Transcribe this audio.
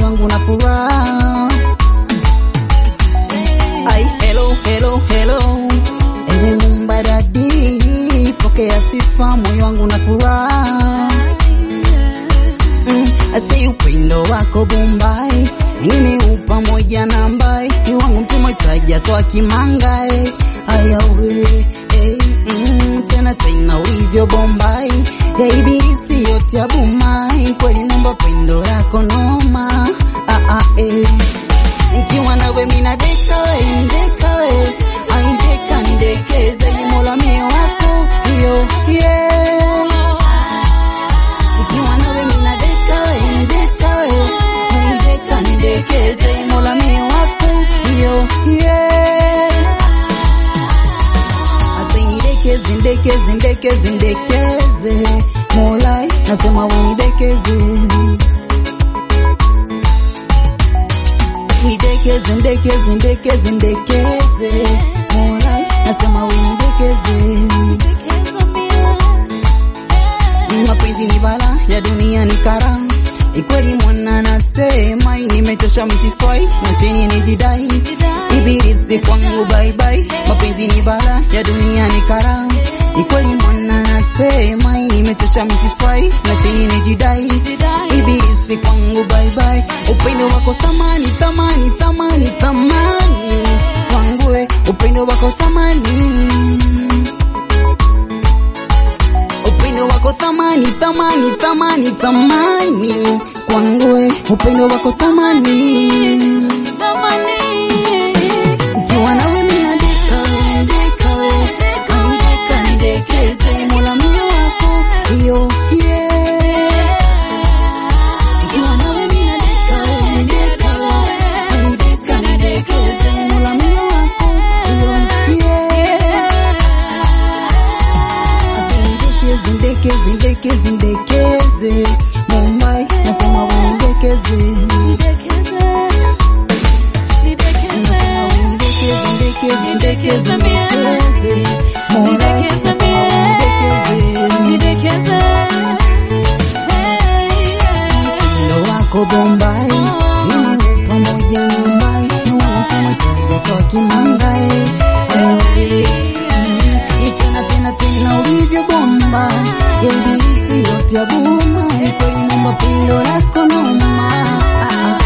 wangu na furaha. Ai, hello, hello, hello. Ewe Mumba dadi, pokea sifa, moyo wangu na furaha. Mm, asi upendo wako Bombay, wengine upa moja na mbai, ni wangu mtuma taja toa kimangae. Aya we, eh, mm, tena tena ulivyo Bombay, ya ibilisi yote ya Bumai, kweli Mumba pendo lako noma. Ah, ah, eh. Nikiwa nawe mina deka we, ndeka we, ai deka ndekeze, mola mio wako, yo, yeah. Nikiwa nawe mina deka we, ndeka we, ai deka ndekeze, mola mio wako, yo, yeah. Ase nidekeze, ndekeze, ndekeze, ndekeze, mola nasema we nidekeze. Nidekeze, ndekeze, ndekeze, ndekeze, mola nasema we nidekeze. Mapenzi ni bala ya dunia ni kara, ikweli mwana nasema nimechoshwa msifai na chini nijidai, ibilisi kwangu bye bye. Mapenzi ni bala ya dunia ni kara, ikweli mwana nasema nimechoshwa msifai na chini nijidai, ibilisi kwangu bye bye. Upendo wako thamani thamani thamani thamani kwangu, we, upendo wako thamani upendo wako thamani thamani thamani thamani kwangu, we, upendo wako thamani. Ukiwa nawe mina deka we, deka we, ai deka ndekeze, mola mio wako iyo yeah. Ukiwa nawe mina deka we, deka we, ai deka ndekeze, mola mio wako iyo yeah. Ndekeze, ndekeze, ndekeze, ndekeze, Mumbai nasema we ndekeze, nasema we ndekeze, ndekeze, ndekeze, ndekeze, Mumbai nasema we ndekeze, ndo wako Bombay, mimi pamoja na Mumbai, wanasema taja toa kimangae, tena tena tena ulivyo bomba ya ibilisi yote ya buma, kweli Mumba pendo lako noma, ah, ah.